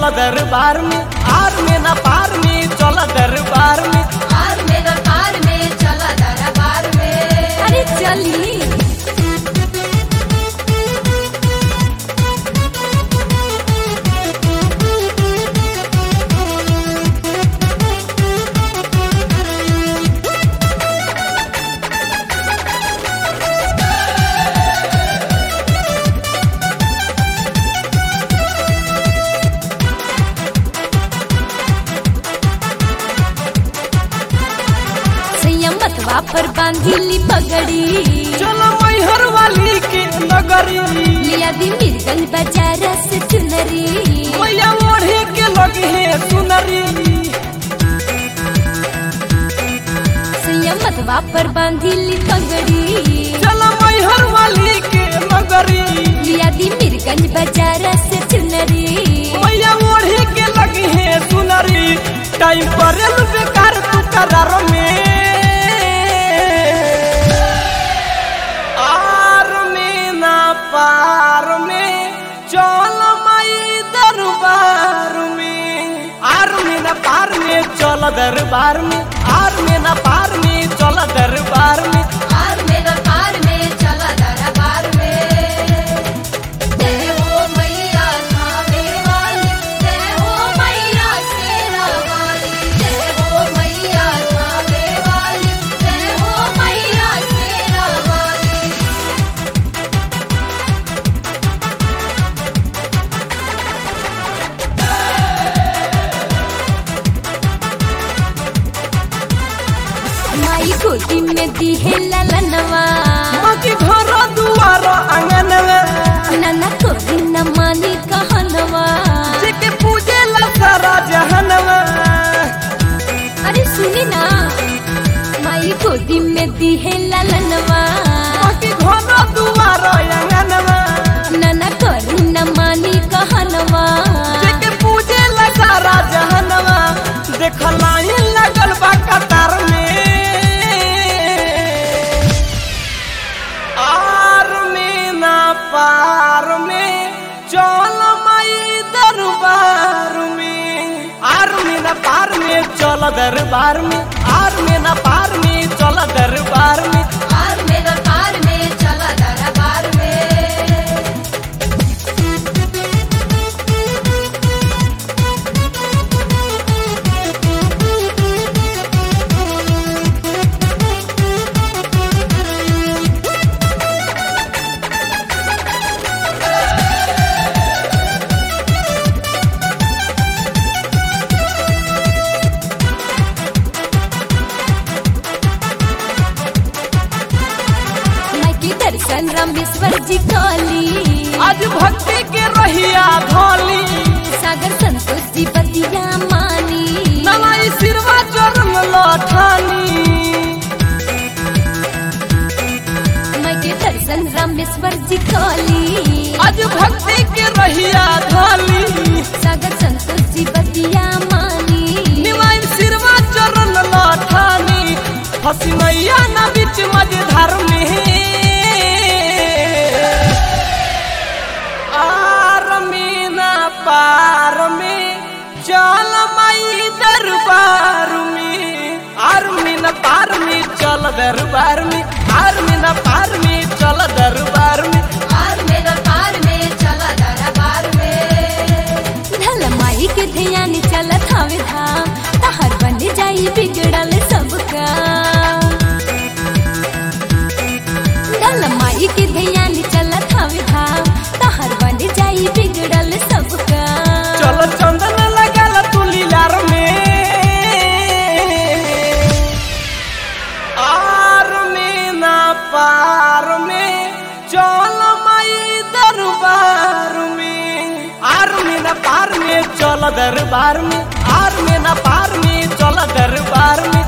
चल दरबार में आर में ना पार में चल दरबार में आर में दरबार में चला दरबार में अरे चली संयमतवा पर बांधिली पगड़ी चलो मैहर वाली के नगरी लिया दी मिर्गन बाजार से चुनरी मैया ओढ़े के लगे है सुनरी संयमतवा पर बांधिली पगड़ी चलो मैहर वाली के नगरी लिया दी मिर्गन बाजार से चुनरी मैया ओढ़े के लगे है सुनरी टाइम पर बेकार तू करार में आर में ना पार में चल माई दरबार में आर में ना पार में चल दरबार में आर में ना पार में चल दरबार में आर में दरबार में चला दरबार में जय हो मैया थावे वाली जय हो मैया शेरा वाली जय हो मैया थावे वाली जय हो मैया शेरा वाली माई गोदी में दी है ललनवा बाकी घर दुआर आंगन में नाना कोई न मानी कहनवा जेके पूजे ला सारा जहनवा अरे सुनी ना माई गोदी में दी है ललनवा बाकी घर दुआर आंगन में नाना कोई न मानी कहनवा जेके पूजे ला सारा जहनवा देख लाइन लगल बा कतार में आर में ना पार में चल माई दरबार में आर में ना पार में चल दरबार में आर में ना पार में चल दरबार में आर में दरबार में चला दरबार में माई के दर्शन रामेश्वर जी काली आज भक्ति के रहिया धोली सागर संतोष जी बतिया मानी नवाई सिरवा चरण लठानी माई के दर्शन रामेश्वर जी काली आज भक्ति के रहिया धोली सागर संतोष जी बतिया मानी निवाई सिरवा चरण लठानी हसी मैया ना बीच मझधार में आर में ना पार में चल माई दरबार में आर में ना पार में चल दरबार में आर में ना पार में चल दरबार में आर में दरबार में चला दरबार में धल माई के ध्यान चलत हवे धाम तहर बन जाई बिगड़ल सबका धल माई के ध्यान चलत हवे धाम तहर बन जाई बिगड़ल सबका चल चंदन लगल तू लीलार में आर में ना पार में चल माई दरबार में आर में ना पार में चल दरबार में आर में ना पार में चल दरबार में